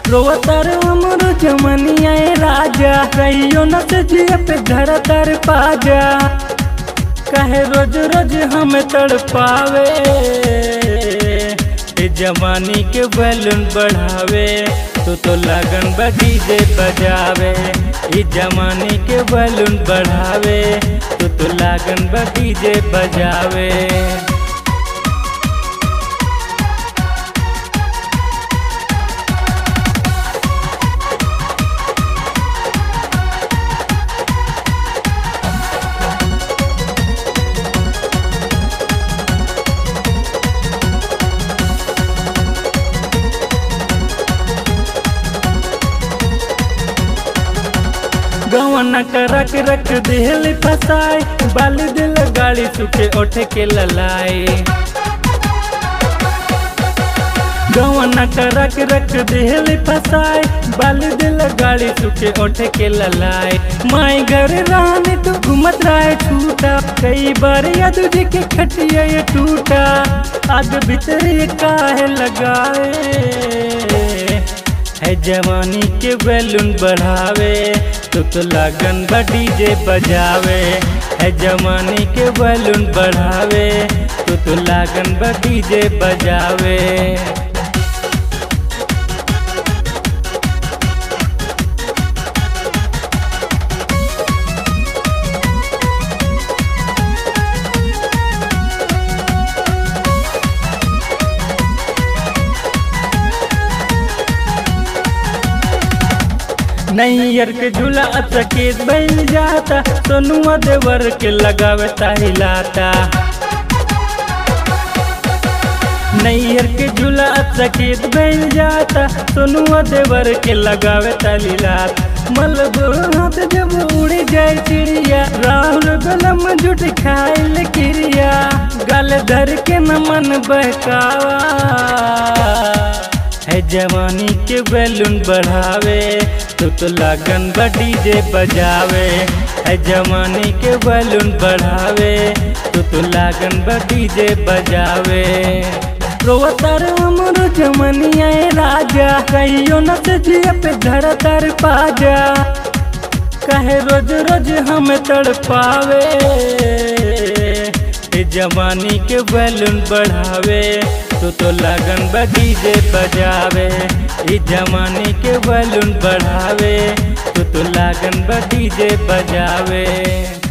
रोतर हमरो जमनिया ए राजा कहियो न से जिए पे धर तर पाजा कहे रोज रोज हम तड़पावे ए जवानी के बैलून बढ़ावे तो तो लगन डीजे बजावे ई जवानी के बैलून बढ़ावे तो तो लगन डीजे बजावे गवन करक रख दिल फसाए बाली दिल गाड़ी सुखे ओठे के ललाए गवन करक रख दिल फसाए बाली दिल गाड़ी सुखे ओठे के ललाए माई घर रानी तू घूमत रहे छूटा कई बार या तुझे के खटिया ये टूटा आग भीतर ये काहे लगाए है जवानी के बैलून बढ़ावे तो तो लगन डीजे बजावे है जवानी के बैलून बढ़ावे तो तो लगन डीजे बजावे नैयर के झूला सकेत बन जाता सोनुआ देवर के लगावे ताहिलाता नैयर के झूला सकेत बन जाता सोनुआ देवर के लगावे तालिलात मलब हाथ जब उड़ जाए चिड़िया राहुल गलम जुट खाइल क्रिया गल धर के न मन बहकावा है जवानी के बैलून बढ़ावे तो तो लगन डीजे बजावे है जवानी के बैलून बढ़ावे तो तो लगन डीजे बजावे रोतर हमरो जमनिया ए राजा कहियो न से जिए पे धर तर पाजा कहे रोज रोज हम तड़पावे ए जवानी के बैलून बढ़ावे तो तो लगन डीजे बजावे ई जवानी के बैलून बढ़ावे तो तो लगन डीजे बजावे